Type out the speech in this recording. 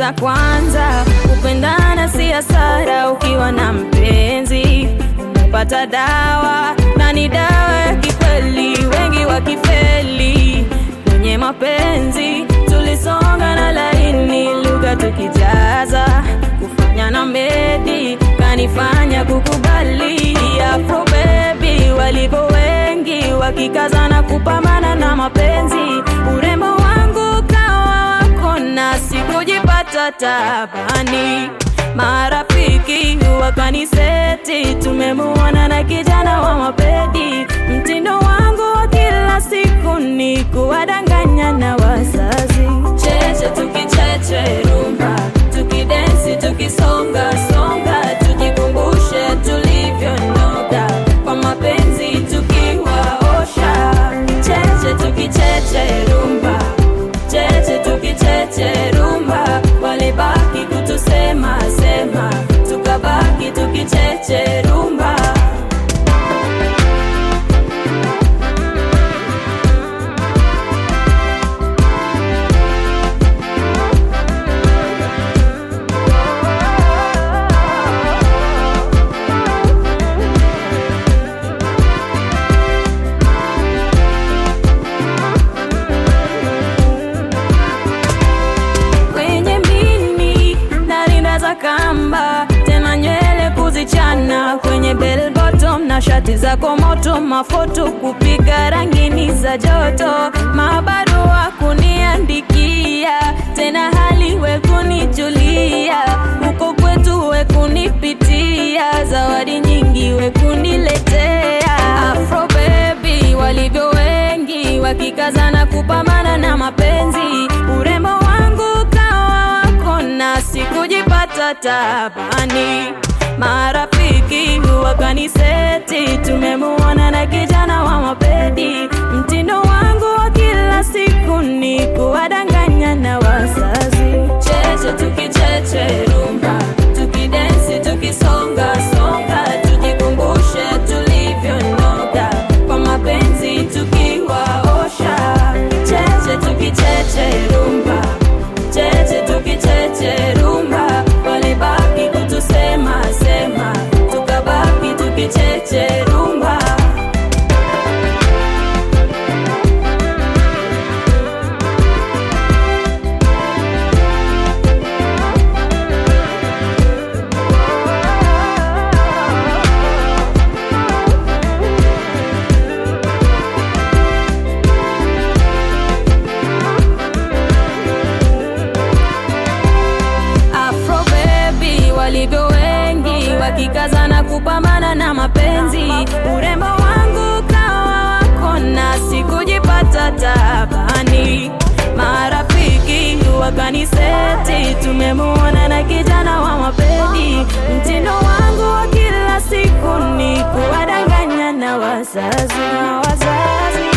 Sikiliza kwanza, kupendana si hasara ukiwa na mpenzi. Umepata dawa na ni dawa ya kikweli, wengi wakifeli kwenye mapenzi. Tulisonga na laini, lugha tukijaza, kufanya na medi kanifanya kukubali. Afro baby walivyo wengi, wakikazana kupambana na mapenzi. Urembo wangu kawa wako na sikujipata tabani. Marafiki wakaniseti, tumemuona na kijana wa mapedi. Mtindo wangu wa kila siku ni kuwadanganya na wazazi. Cheche tukicheche rumba, tukidensi tukisonga songa, tujikumbushe tulivyonoga kwa mapenzi tukiwaosha. Cheche tukicheche rumba, cheche tukicheche rumba, walibaki kutusema sema, tukabaki tukicheche rumba. kwenye mini na rinda za kamba, tena nywele kuzichana kwenye bell bottom na shati za komoto, mafoto kupiga rangini za joto, mabarua kuniandikia, tena hali we kunijulia, huko kwetu we kunipitia, zawadi nyingi we kuniletea, Afro baby walivyo wengi wakikazana kupambana na mapenzi, urembo wangu kawa wako na sikujipata tabani. Marafiki wakaniseti, tumemuona na kijana wa mapedi. Mtindo wangu wa kila siku ni kuwadanganya na wazazi. Cheche tukicheche rumba, tukidensi tukisonga songa, tujikumbushe tulivyonoga kwa mapenzi tukiwaosha. Cheche tukicheche rumba, cheche tukicheche rumba, walibaki kutusema sema, tukabaki tukicheche rumba. Afro baby walivyo wengi wakikazana kupambana na mapenzi. Urembo wangu kawa wako na sikujipata tabani. Marafiki wakaniseti, tumemuona na kijana wa mapedi. Mtindo wangu wa kila siku ni kuwadanganya na wazazi na wazazi